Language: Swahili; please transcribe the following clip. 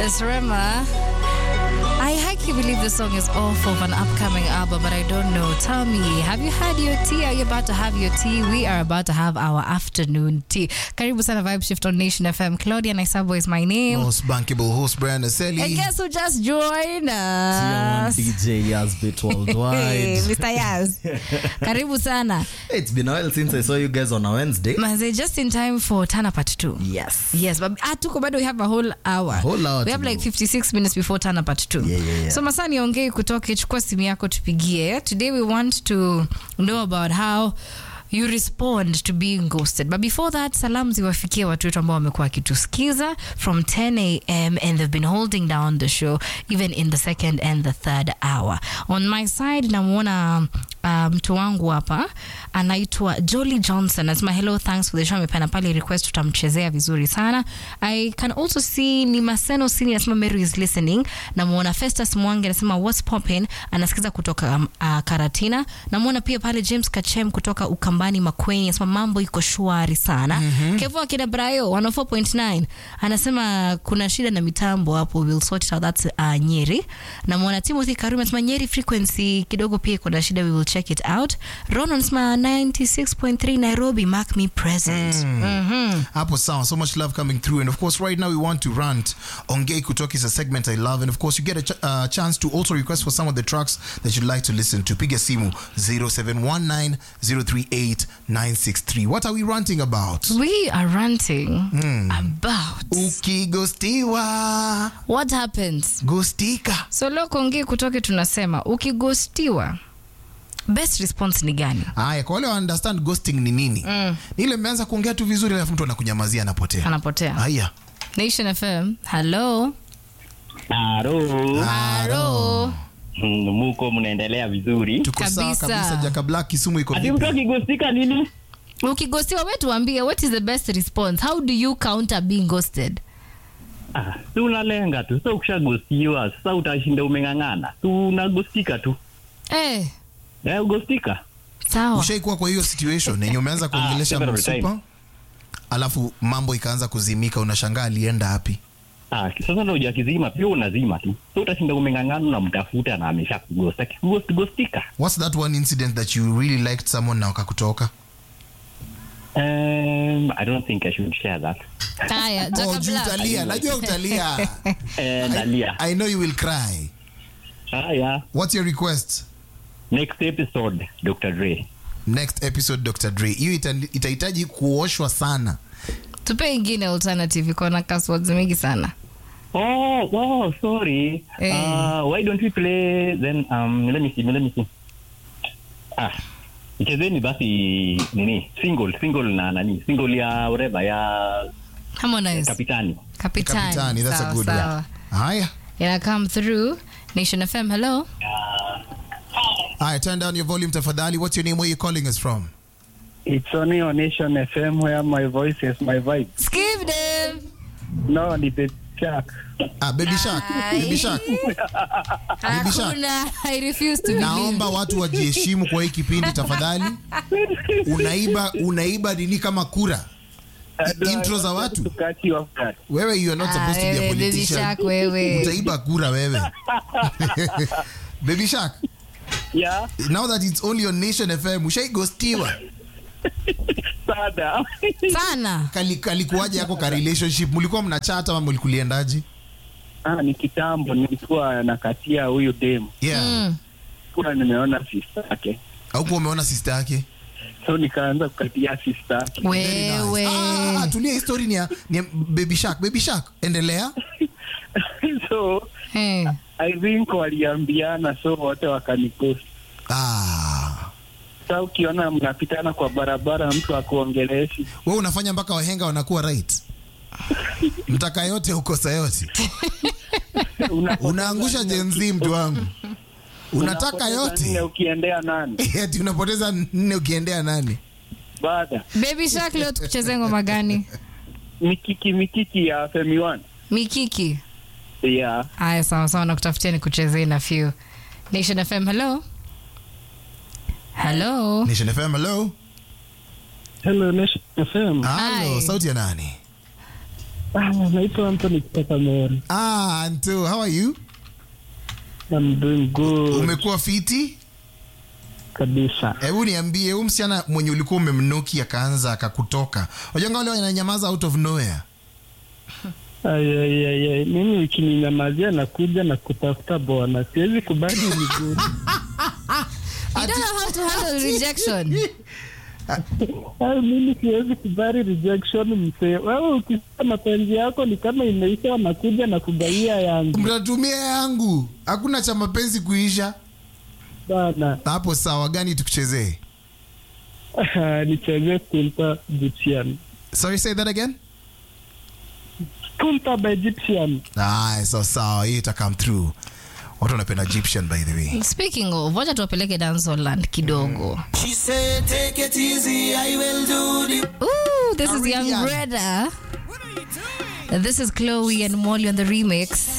It's Rema. I highly believe the song is off of an upcoming album, but I don't know. Tell me, have you had your tea? Are you about to have your tea? We are about to have our afternoon tea. Karibu sana Vibe Shift on Nation FM. Claudia Naisabo is my name. Most bankable host Brian Aseli. And guess who just joined Tier one us? DJ Yazbit Hey, worldwide. Mr. Yaz. Karibu sana. it's been a while since I saw you guys on a Wednesday. Manze, just in time for Tana Part 2. Yes. Yes, but ah, tuko bado we have a whole hour. whole hour We to have like go. 56 minutes before Tana Part 2. Yeah, yeah, yeah. So masaa niongee kutoke, chukua simu yako tupigie. Today we want to know about how you respond to being ghosted. But before that, salamu ziwafikie watu wetu ambao wamekuwa wakitusikiza from 10 a.m. and they've been holding down the show even in the second and the third hour. On my side namwona uh, mtu wangu hapa anaitwa Jolly Johnson anasema hello thanks for the show amepana pale request tutamchezea vizuri sana I can also see ni Maseno Sini anasema Mary is listening namwona Festus Mwangi anasema what's popping anasikiza kutoka um, uh, Karatina namwona pia pale James Kachem kutoka Ukambani Makweni anasema mambo iko shwari sana mm-hmm. Kevo akina Brayo 104.9 anasema kuna shida na mitambo hapo we'll sort it out that's uh, Nyeri namwona Timothy Karume anasema Nyeri frequency kidogo pia kuna shida we will check it out Ron anasema 96.3 Nairobi mark me present Mhm. Hapo sawa. So much love coming through. And of course, right now we want to rant. Ongei Kutoki is a segment I love. And of course, you get a ch- uh, chance to also request for some of the tracks that you'd like to listen to. Piga simu 0719 038 963. What are we ranting about? We are ranting about Ukigostiwa. what happens. Gostika. So leo kuongea kutoke tunasema ukigostiwa best response ni gani? Aya, kwa wale wa understand ghosting ni nini? Mm. Ni ile mmeanza kuongea tu vizuri alafu mtu anakunyamazia anapotea. Anapotea. Aya. Nation FM. Hello. Halo, Halo. Mm, muko mnaendelea vizuri. Tuko sawa Kabisa. kabisa. Jaka Black Kisumu iko Ati mtu vipi? akigusika nini? Ukigostiwa wewe tuambie what is the best response? How do you counter being ghosted? Ah, si unalenga tu. Sasa ukishagusiwa, sasa utashinda umeng'ang'ana. Tu unagusika tu. Eh, Eh, ugustika. sawa. Ushaikuwa kwa hiyo situation yenye umeanza kuongelesha several msupa times. alafu mambo ikaanza kuzimika, unashangaa alienda wapi? Ah, sasa ndio hujakizima, pia unazima tu. Sasa utashinda umeng'ang'ana unamtafuta na amesha kugusta. Kigust gustika. What's that one incident that you really liked someone na wakakutoka? Um, I don't think I should share that. Haya, Oh, Jaka juu Black. utalia, najua utalia. Eh, Dalia. I know you will cry. Haya. What's your request? Next episode, Dr. Dre. Next episode Dr. Dre. Hiyo ita- itahitaji kuoshwa sana. Tupe ingine alternative iko na passwords mingi sana. Oh, oh, sorry. Eh. Uh, why don't we play then? Um, let me see. Let me see. Ah, ichezeni basi nini single single na nani single ya ureba ya Harmonize. kapitani. Kapitani. Kapitani, that's a Sawa, good sawa. one. Haya. Ina come through. Nation FM, hello. Haya, turn down your volume tafadhali. What's your name? Where you calling us from? It's only on Nation FM where my voice is my vibe. Skip them. No, ni the Jack. Ah, Baby Shark. Ai. Baby Shark. Baby Shark. Hakuna. I refuse to believe. Naomba watu wajiheshimu kwa hii kipindi tafadhali. Unaiba unaiba nini kama kura? Intro za watu. To catch you off guard. Wewe you are not Ah, supposed to be a wewe, Baby politician. Shark, wewe. Utaiba kura wewe. Baby Shark, Yeah, now that it's only on Nation FM, ushaigostiwa. sada. Sana. Kali kalikuwaje yako ka relationship? Mlikuwa mnachata ama mlikuliendaje? ah, ni kitambo nilikuwa nakatia huyu dem. Yeah. Mm. Kuna nimeona sister yake. Haukuwa umeona sister yake? So nikaanza kukatia sister yake. Very nice. Wewe. Ah, tulia history ni ya, ni ya Baby Shark. Baby Shark, endelea. so Hey. I think waliambiana so wote wakanikosa. Ah. Sasa ukiona mnapitana kwa barabara mtu akuongeleshi. Wewe unafanya mpaka wahenga wanakuwa right. Mtaka yote ukosa yote. Unaangusha Gen Z mtu wangu. Unataka Unapoteza nne yote. ukiendea nani? Eti unapoteza nne ukiendea nani? Baada. Baby Shark leo tukuchezea ngoma gani? Mikiki mikiki ya Femi One. Mikiki. Yeah. Haya, sawa sawa, nakutafutia nikuchezee na few. Nation FM, hello. Hello. Nation FM, hello. Hello Nation FM. Halo, Hi. sauti ya nani? Ah, naitwa Anthony kutoka Meru. Ah, Anto, how are you? I'm doing good Umekuwa fiti? kabisa. Hebu niambie, huyu msichana mwenye ulikuwa umemnuki akaanza akakutoka. Unajua wale wananyamaza out of nowhere. Ay, ay, ay, ay. Mimi ukininyamazia nakuja na kutafuta bwana, siwezi kubali miguu. You don't know how to handle rejection. Ay, mimi siwezi kubali rejection msee. Wewe ukisema mapenzi yako ni kama imeisha, nakuja na kugaia yangu Mtatumia yangu. Hakuna cha mapenzi kuisha. bana. Hapo sawa gani tukuchezee? Nichezee Kunta Egyptian. Sorry, say that again. Kunta by Egyptian. Ah, so sawa, hii ita come through. Watu wanapenda Egyptian by the way. Speaking of, wacha tuwapeleke dancehall kidogo. She said, take it easy, I will do the Ooh, this is Already Young young. Greta. This is Chloe and Molly on the remix.